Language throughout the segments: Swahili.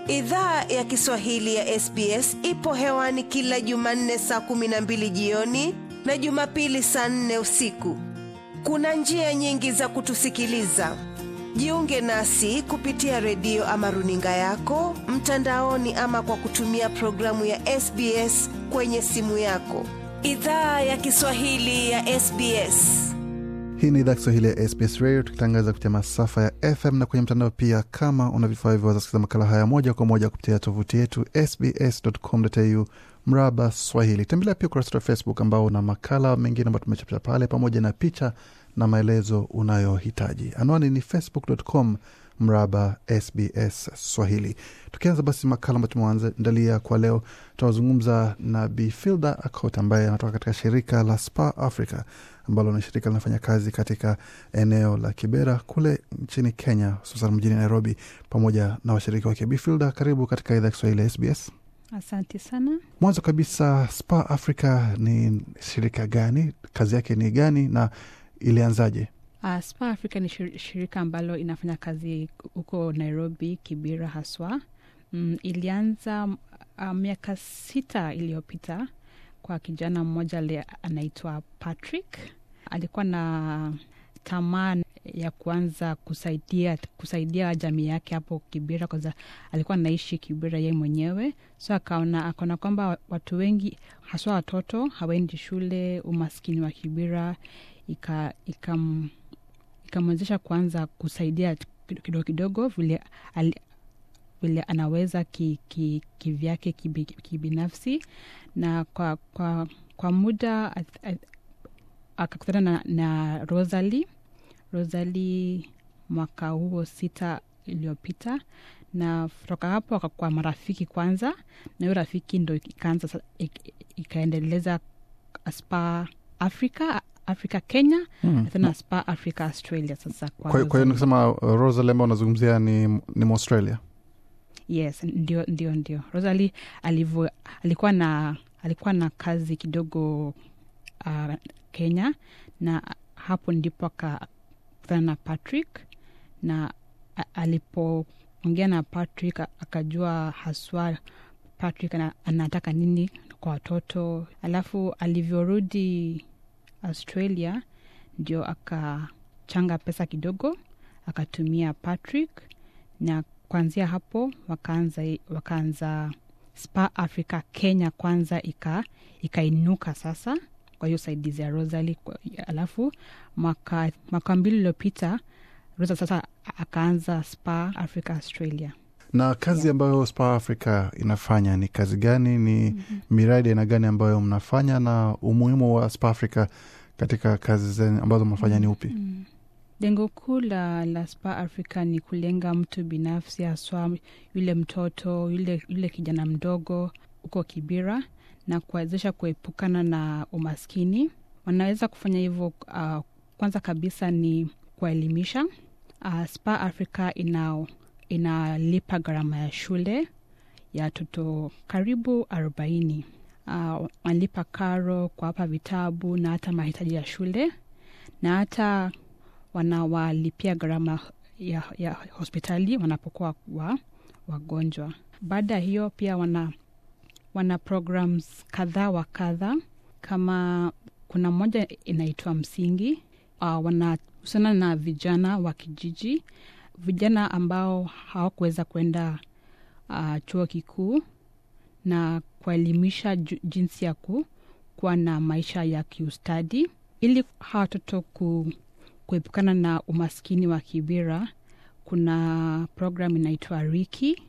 Idhaa ya Kiswahili ya SBS ipo hewani kila Jumanne saa kumi na mbili jioni na Jumapili saa nne usiku. Kuna njia nyingi za kutusikiliza. Jiunge nasi kupitia redio ama runinga yako mtandaoni, ama kwa kutumia programu ya SBS kwenye simu yako. Idhaa ya Kiswahili ya SBS. Hii ni idhaa Kiswahili ya SBS Radio tukitangaza kupitia masafa ya FM na kwenye mtandao pia. Kama una vifaa hivyo, waweza kusikiliza makala haya moja kwa moja kupitia tovuti yetu sbs.com.au mraba Swahili. Tembelea pia ukurasa wa Facebook ambao una makala mengine ambayo tumechapisha pale, pamoja na picha na maelezo unayohitaji. Anwani ni facebook.com mraba SBS Swahili. Tukianza basi makala ambayo tumeandalia kwa leo, tunazungumza na Bi Filda Akot ambaye anatoka katika shirika la Spa Africa ambalo ni shirika linafanya kazi katika eneo la Kibera kule nchini Kenya, hususan mjini Nairobi, pamoja na washiriki wake. Bi Filda, karibu katika idhaa ya Kiswahili ya SBS. Asante sana. Mwanzo kabisa, Spa Africa ni shirika gani? Kazi yake ni gani na ilianzaje? Uh, Spa Africa ni shir- shirika ambalo inafanya kazi huko Nairobi, Kibera haswa. Mm, ilianza uh, miaka sita iliyopita kwa kijana mmoja le anaitwa Patrick. Alikuwa na tamaa ya kuanza kusaidia kusaidia jamii yake hapo Kibera, kwanza alikuwa anaishi Kibera yeye mwenyewe, so akaona akaona kwamba watu wengi haswa watoto hawaendi shule, umaskini wa Kibera ika ikam ikamwezesha kuanza kusaidia kidogo kidogo vile ali, vile anaweza ki, ki, kivyake kibi, kibinafsi na kwa, kwa, kwa muda akakutana na, na Rosalie Rosalie mwaka huo sita iliyopita na kutoka hapo akakuwa marafiki kwanza, na hiyo rafiki ndo ikaanza ikaendeleza Spa Africa Africa Kenya Hmm. tena Spa Africa Australia. Sasa kwa Kwa kwa hiyo nikisema uh, Rosalie ambao unazungumzia ni, ni Mwaustralia. yes, ndio ndio ndio Rosalie alivyo alikuwa na alikuwa na kazi kidogo uh, Kenya, na hapo ndipo akakutana na Patrick na a- alipoongea na Patrick a- akajua haswa Patrick ana, anataka nini kwa watoto, alafu alivyorudi Australia ndio akachanga pesa kidogo akatumia Patrick na kuanzia hapo wakaanza wakaanza Spa Africa Kenya kwanza ika ikainuka sasa kwa hiyo saidizi ya Rosalie. Kwa- Alafu mwaka mwaka mbili iliyopita Rosa sasa akaanza Spa Africa Australia. Na kazi Yeah. ambayo Spa Africa inafanya ni kazi gani? Ni miradi aina gani ambayo mnafanya, na umuhimu wa Spa Africa katika kazi zenu ambazo mnafanya ni upi? Mm. Lengo kuu la, la Spa Africa ni kulenga mtu binafsi, haswa yule mtoto yule, yule kijana mdogo huko Kibera na kuwezesha kuepukana na umaskini. Wanaweza kufanya hivyo uh, kwanza kabisa ni kuwaelimisha. Uh, Spa Africa ina inalipa gharama ya shule ya watoto karibu arobaini. Uh, wanalipa karo, kuwapa vitabu na hata mahitaji ya shule na hata wanawalipia gharama ya, ya hospitali wanapokuwa wa, wagonjwa. Baada ya hiyo pia wana, wana programs kadhaa wa kadha, kama kuna moja inaitwa Msingi. Uh, wanahusiana na vijana wa kijiji, vijana ambao hawakuweza kwenda uh, chuo kikuu na kuelimisha ju- jinsi ya ku, kuwa na maisha ya kiustadi ili hawa watoto ku, kuepukana na umaskini wa Kibera. Kuna program inaitwa Riki,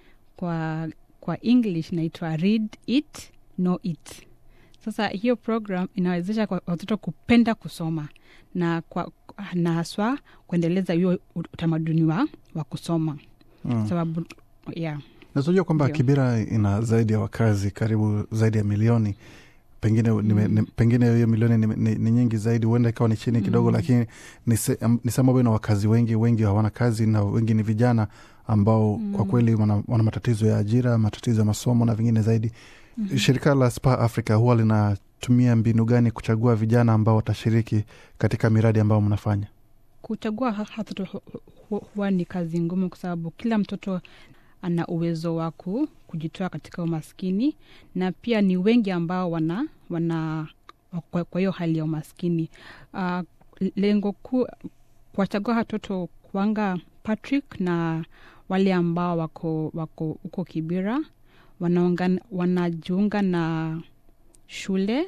kwa kwa English inaitwa Read It Know It. Sasa hiyo program inawezesha kwa watoto kupenda kusoma na kwa, na haswa kuendeleza hiyo utamaduni wa, wa kusoma Mm. sababu yeah. Na tunajua kwamba Ndio. Kibera ina zaidi ya wakazi karibu zaidi ya milioni pengine, nime- Mm. ni, pengine hiyo milioni ni, ni, ni nyingi zaidi, huenda ikawa ni chini kidogo Mm. lakini ni se- am- ni sehemu ambayo ina wakazi wengi, wengi hawana kazi na wengi ni vijana ambao kwa Mm. kweli wana, wana matatizo ya ajira, matatizo ya masomo na vingine zaidi. Mhm. Shirika la Spa Africa huwa linatumia mbinu gani kuchagua vijana ambao watashiriki katika miradi ambayo mnafanya? kuchagua ha- watoto hu- hu- huwa ni kazi ngumu kwa sababu kila mtoto ana uwezo wa ku- kujitoa katika umaskini na pia ni wengi ambao wana wana kwa kwa hiyo hali ya umaskini uh, lengo kuu kuwachagua watoto kwanga patrick na wale ambao wako wako huko kibira wanaungan- wanajiunga na shule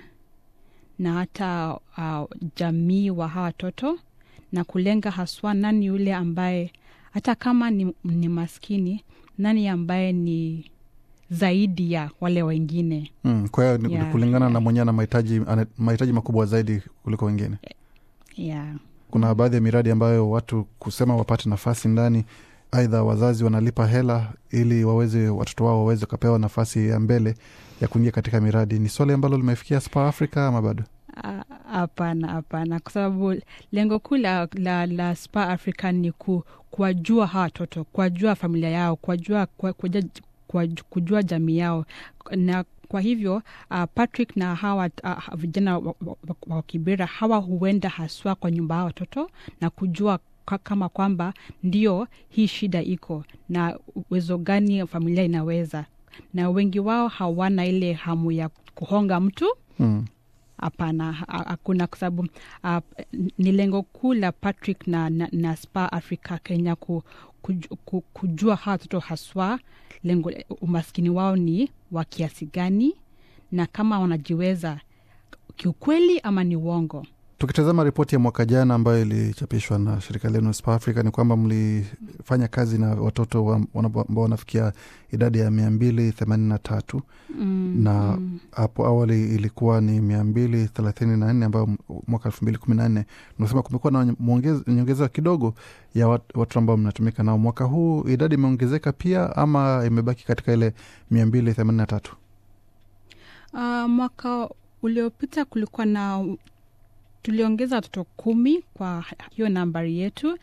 na hata uh, jamii wa hawa watoto na kulenga haswa nani yule ambaye hata kama ni, ni maskini nani ambaye ni zaidi ya wale wengine Mm, kwa hiyo ni Yeah, kulingana na yeah. mwenyewe na mahitaji ana- mahitaji makubwa zaidi kuliko wengine yeah. kuna baadhi ya miradi ambayo watu kusema wapate nafasi ndani aidha wazazi wanalipa hela ili waweze watoto wao waweze wakapewa nafasi ya mbele ya kuingia katika miradi ni swali ambalo limefikia spa africa ama bado Ah, hapana hapana kwa sababu lengo kuu la, la, la spa africa ni ku, kuwajua hawa watoto kuwajua familia yao kuwajua, kuwa- kuja- kuwa- kujua jamii yao na kwa hivyo uh, patrick na hawa uh, vijana wa, wa, wa, wa kibera hawa huenda haswa kwa nyumba ya watoto na kujua ka- kama kwamba ndio hii shida iko na uwezo gani familia inaweza na wengi wao hawana ile hamu ya kuhonga mtu mm. hapana ha- hakuna kwa sababu uh, ni lengo kuu la patrick na, na, na spa africa kenya ku, kuj, ku, kujua hawa watoto haswa lengo umaskini wao ni wa kiasi gani na kama wanajiweza kiukweli ama ni uongo tukitazama ripoti ya mwaka jana ambayo ilichapishwa na shirika lenu spa africa ni kwamba mlifanya kazi na watoto wa- wana- ambao wanafikia idadi ya mia mbili themanini na tatu mm, na mm. hapo awali ilikuwa ni mia mbili thelathini na nne ambayo m- mwaka elfu mbili kumi na nne unasema kumekuwa na mwongez- nyongeza kidogo ya wat- watu ambao mnatumika nao mwaka huu idadi imeongezeka pia ama imebaki katika ile mia mbili themanini na tatu Uh, mwaka uliopita kulikuwa na tuliongeza watoto kumi kwa hiyo nambari yetu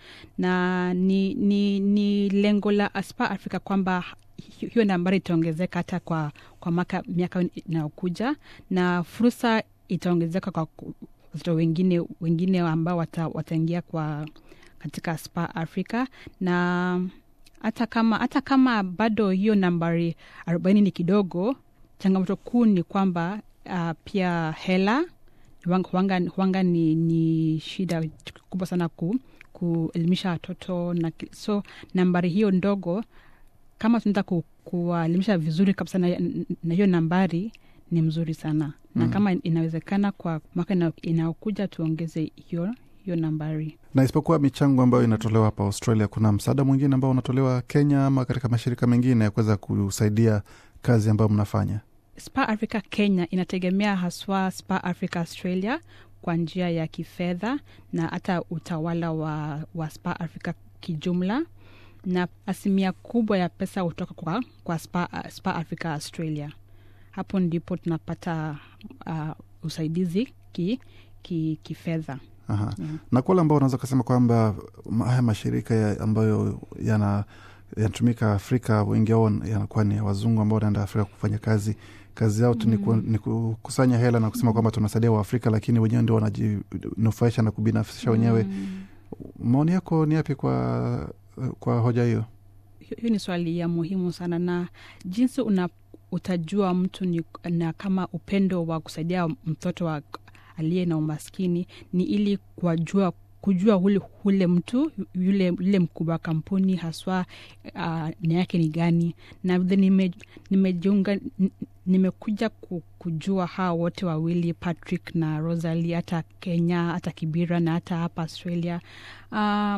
na ni, ni, ni lengo la aspa africa kwamba hi- hiyo nambari itaongezeka hata kwa, kwa maka, miaka inayokuja na fursa itaongezeka kwa ku- watoto wengine wengine ambao wata, wataingia kwa katika spa africa na hata kama hata kama bado hiyo nambari arobaini ni kidogo changamoto kuu ni kwamba uh, pia hela huanga, huanga, huanga ni, ni shida kubwa sana ku, kuelimisha watoto na ki- so nambari hiyo ndogo kama tunaweza ku, kuwaelimisha vizuri kabisa na, na hiyo nambari ni mzuri sana na Mm. kama inawezekana kwa mwaka ina- inayokuja tuongeze hiyo hiyo nambari na isipokuwa michango ambayo inatolewa hapa australia kuna msaada mwingine ambao unatolewa kenya ama katika mashirika mengine ya kuweza kusaidia kazi ambayo mnafanya spa africa kenya inategemea haswa spa africa australia kwa njia ya kifedha na hata utawala wa, wa spa africa kijumla na asilimia kubwa ya pesa hutoka kwa, kwa spa, spa africa australia hapo ndipo tunapata uh, usaidizi ki, ki, kifedha Aha. Yeah. na kwa wale ambao unaweza ukasema kwamba ma- haya mashirika ya ambayo yana yanatumika Afrika, wengi wao yanakuwa ni wazungu ambao wanaenda Afrika kufanya kazi. Kazi yao tu ni ku- ni kukusanya hela na kusema kwamba tunasaidia Waafrika, lakini wenyewe ndio wanajinufaisha na kubinafsisha wenyewe. Mm. Maoni yako ni yapi kwa kwa hoja hiyo? hiyo hiyo ni swali ya muhimu sana na jinsi una utajua mtu ni, na kama upendo wa kusaidia mtoto wa aliye na umaskini ni ili kuwajua kujua ule, ule mtu yule, yule mkubwa wa kampuni haswa uh, nia yake ni gani na vile nime- nimejiunga n- nimekuja ku- kujua hawa wote wawili patrick na rosali hata kenya hata kibira na hata hapa australia uh,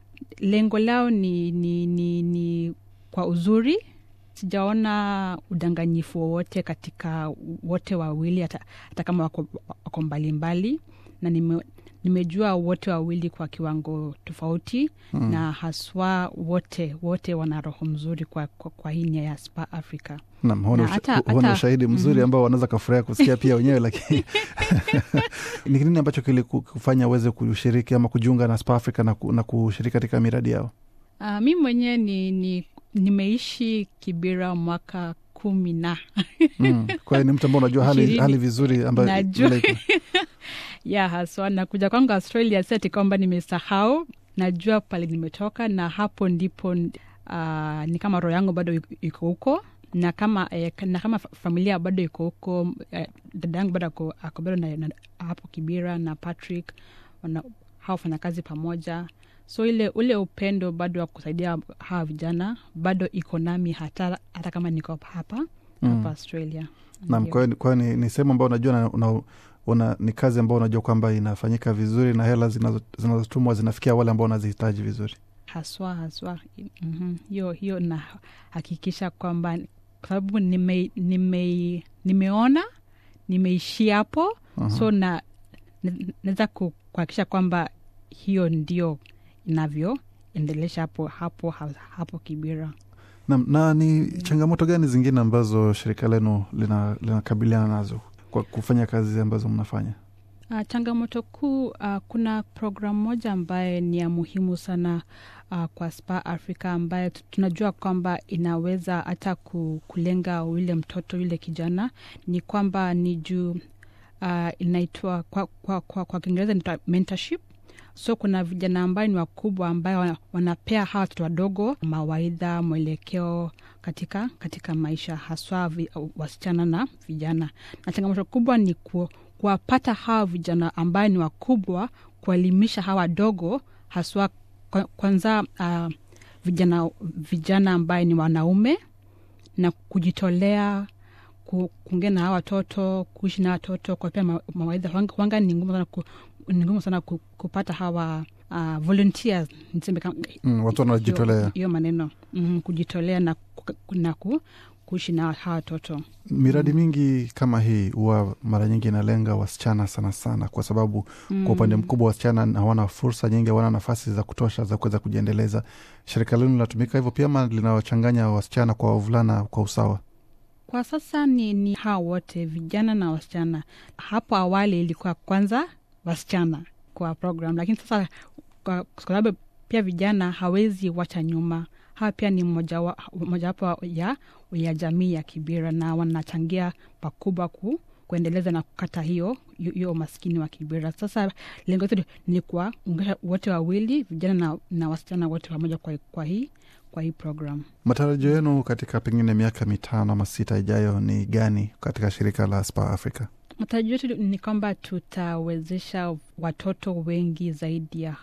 lengo lao ni, ni, ni, ni kwa uzuri sijaona udanganyifu wowote katika wote wawili hata, hata kama wako, wako mbalimbali na nime, nimejua wote wawili kwa kiwango tofauti mm. na haswa wote wote wana roho mzuri kwa, kwa, kwa hii nia ya spa africa Naam, huo ni Na usha- hata- huo ni hata- ushahidi mzuri Mhm. ambao wanaweza kafurahia kusikia pia wenyewe, lakini ni nini ambacho kilikufanya uweze kushiriki ama kujiunga na Spa Africa na, ku, na kushiriki katika miradi yao? uh, mi mwenyewe ni, ni nimeishi kibira mwaka kumi na Mm. Kwa hiyo ni mtu ambao unajua hali, Ishirini. hali vizuri ambayo Najua. vile iko. ya haswa nakuja kwangu australia si ati kwamba nimesahau najua pale nimetoka na hapo ndipo uh, uh, ni kama roho yangu bado iko- iko huko na kama eh, na kama fa- familia bado iko huko eh, dada yangu bado ako ako bado na, na, hapo kibira na patrick wana, hawafanya kazi pamoja so ile ule upendo bado wa kusaidia hawa vijana bado iko nami hata, hata kama niko hapa Mm. hapa australia Naam, Ndio. kwa hiyo- kwa hiyo ni, ni sehemu ambayo unajua na, una, una, ni kazi ambayo unajua kwamba inafanyika vizuri na hela zinazo- zinazotumwa zinafikia wale ambao wanazihitaji vizuri. haswa haswa Mhm. hiyo hiyo na hakikisha kwamba kwa sababu nime, nime, nimeona nimeishi hapo Aha. so na na- naweza ku- kuhakikisha kwamba hiyo ndio inavyoendelesha hapo hapo hapo kibira na, na ni changamoto gani zingine ambazo shirika lenu lina- linakabiliana nazo kwa kufanya kazi ambazo mnafanya? Uh, changamoto kuu uh, kuna programu moja ambaye ni ya muhimu sana uh, kwa Spa Africa ambaye tu- tunajua kwamba inaweza hata ku, kulenga yule mtoto yule kijana, ni kwamba ni juu uh, inaitwa kwa, kwa, kwa, kwa Kiingereza inaitwa mentorship. So kuna vijana ambayo ni wakubwa ambayo wana- wanapea hawa watoto wadogo mawaidha, mwelekeo katika katika maisha, haswa vi, wasichana na vijana, na changamoto kubwa ni ku, kuwapata hawa vijana ambayo ni wakubwa, kuwaelimisha hawa wadogo, haswa kwa- kwanza uh, vijana vijana ambaye ni wanaume na kujitolea ku- kuongea na hawa watoto kuishi na watoto kuwapea ma- mawaidha wanga, wanga ni ngumu sana, ku, ni ngumu sana ku, kupata hawa uh, volunteers niseme kama Mm, watu wanajitolea. hiyo- hiyo maneno mm, kujitolea na, ku, na ku, kuishi na hawa watoto Miradi mingi kama hii huwa mara nyingi inalenga wasichana sana sana, kwa sababu kwa upande mkubwa wasichana hawana fursa nyingi, hawana nafasi za kutosha za kuweza kujiendeleza. Shirika lenu linatumika hivyo pia, ama linawachanganya wasichana kwa wavulana kwa usawa? Kwa sasa ni, ni hawa wote vijana na wasichana. Hapo awali ilikuwa kwanza wasichana kwa program, lakini sasa kwa kwa sababu pia vijana hawezi wacha nyuma. Hawa pia ni mojawapo moja ya, ya jamii ya Kibira na wanachangia pakubwa ku, kuendeleza na kukata hiyo hiyo umaskini wa Kibira. Sasa lengo letu ni kuwaunganisha wote wawili, vijana na, na wasichana wote pamoja kwa, kwa hii kwa hii program. Matarajio yenu katika pengine miaka mitano ama sita ijayo ni gani katika shirika la Spa Africa? Matarajio yetu ni kwamba tutawezesha watoto wengi zaidi ya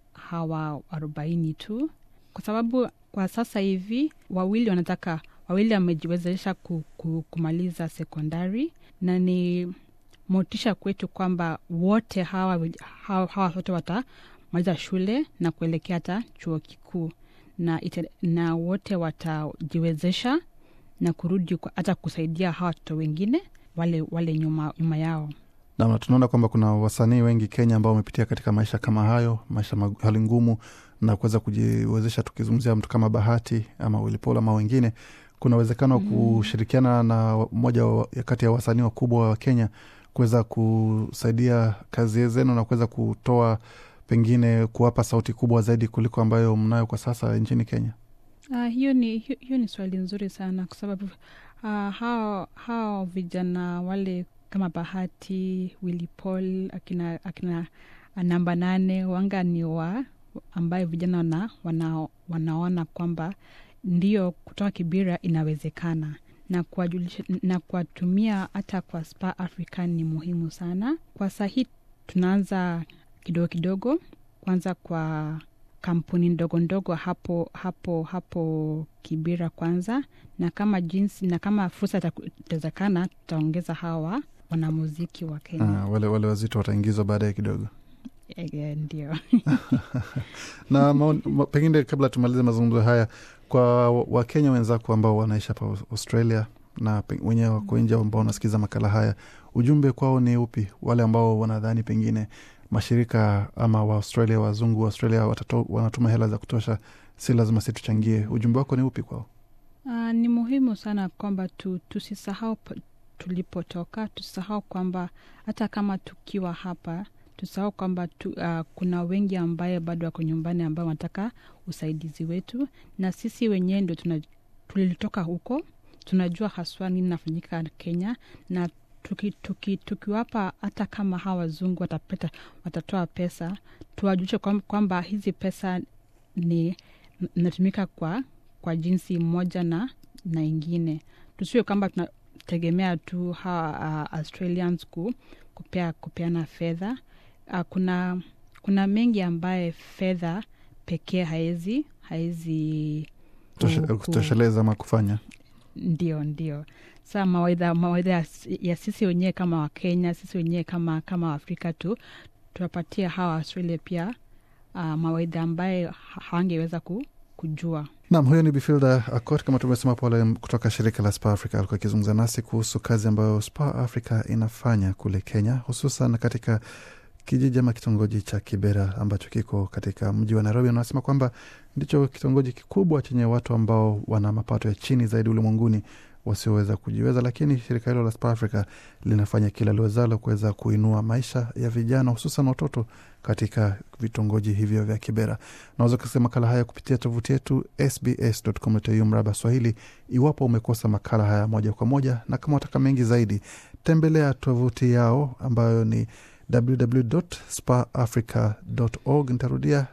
hawa arobaini tu, kwa sababu kwa sasa hivi wawili wanataka wawili wamejiwezesha ku, ku, kumaliza sekondari, na ni motisha kwetu kwamba wote hawa wij- hawa hawa watoto watamaliza shule na kuelekea hata chuo kikuu na, ite, na wote watajiwezesha na kurudi kwa- hata kusaidia hawa watoto wengine wale wale nyuma, nyuma yao Namna tunaona kwamba kuna wasanii wengi Kenya ambao wamepitia katika maisha kama hayo, maisha mag- hali ngumu, na kuweza kujiwezesha. Tukizungumzia mtu kama Bahati ama Wilipol ama wengine, kuna uwezekano wa kushirikiana na mmoja wa- ya kati ya wasanii wakubwa wa Kenya kuweza kusaidia kazi zenu na kuweza kutoa pengine kuwapa sauti kubwa zaidi kuliko ambayo mnayo kwa sasa nchini Kenya. Uh, hiyo ni hiyo, hiyo ni swali nzuri sana kwa sababu uh, hao hao vijana wale kama Bahati, Willy Paul, akina akina namba nane wanga ni wa ambayo vijana wana, wana, wanaona kwamba ndio kutoka Kibira inawezekana na kuwajulisha na kuwatumia hata kwa Spa Africa ni muhimu sana. Kwa sahii tunaanza kidogo kidogo, kwanza kwa kampuni ndogo ndogo hapo hapo hapo Kibira kwanza, na kama jinsi na kama fursa itaku- itawezekana, tutaongeza hawa wanamuziki wa Kenya. Ah, wale, wale wazito wataingizwa baadaye kidogo. Eh, Ndio. na maoni- ma, pengine kabla tumalize mazungumzo haya kwa wa- wakenya wenzako ambao wanaishi hapa Aus- australia na pe- wenyewe wako nje ambao wanasikiza makala haya ujumbe kwao ni upi wale ambao wanadhani pengine mashirika ama waaustralia wazungu wa australia watato, wanatuma hela za kutosha si lazima si tuchangie ujumbe wako ni upi kwao Uh, ni muhimu sana kwamba tu, tusisahau pa- tulipotoka, tusisahau kwamba hata kama tukiwa hapa tusahau kwamba tu, uh, kuna wengi ambaye bado wako nyumbani ambao wanataka usaidizi wetu, na sisi wenyewe ndio tuna- tulitoka huko, tunajua haswa nini nafanyika Kenya na tuki, tuki, tukiwapa hata kama hawa wazungu watapeta, watatoa pesa tuwajulishe kwam- kwamba hizi pesa ni natumika kwa kwa jinsi moja na na ingine tusiwe kwamba tunategemea tu hawa uh, australians ku, kupea, kupeana fedha uh, kuna kuna mengi ambaye fedha pekee haezi haezi Toshe- ku- ku- kutosheleza ama kufanya ndio ndio saa mawaidha mawaidha ya, ya sisi wenyewe kama wakenya sisi wenyewe kama kama waafrika tu tunapatia hawa australia pia uh, mawaidha ambaye ha- hawangeweza ku, kujua Naam, huyo ni Bifilda Akot kama tumesema pale kutoka shirika la Spa Africa. Alikuwa akizungumza nasi kuhusu kazi ambayo Spa Africa inafanya kule Kenya, hususan katika kijiji ama kitongoji cha Kibera ambacho kiko katika mji wa Nairobi. Anasema kwamba ndicho kitongoji kikubwa chenye watu ambao wana mapato ya chini zaidi ulimwenguni wasioweza kujiweza, lakini shirika hilo la Spa Africa linafanya kila liwezalo kuweza kuinua maisha ya vijana hususan watoto katika vitongoji hivyo vya Kibera. Naweza kusikia makala haya kupitia tovuti yetu sbs.com.au mraba Swahili, iwapo umekosa makala haya moja kwa moja, na kama wataka mengi zaidi, tembelea tovuti yao ambayo ni www.spaafrica.org. Nitarudia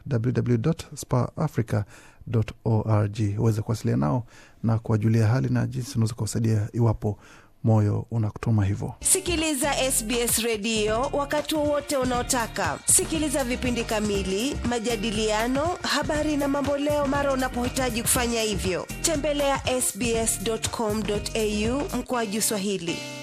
www.spaafrica.org uweze kuwasiliana nao na kuwajulia hali na jinsi unaweza kuwasaidia iwapo moyo unakutuma hivyo. Sikiliza SBS redio wakati wowote unaotaka. Sikiliza vipindi kamili, majadiliano, habari na mamboleo mara unapohitaji kufanya hivyo. Tembelea ya sbs.com.au mkoaju Swahili.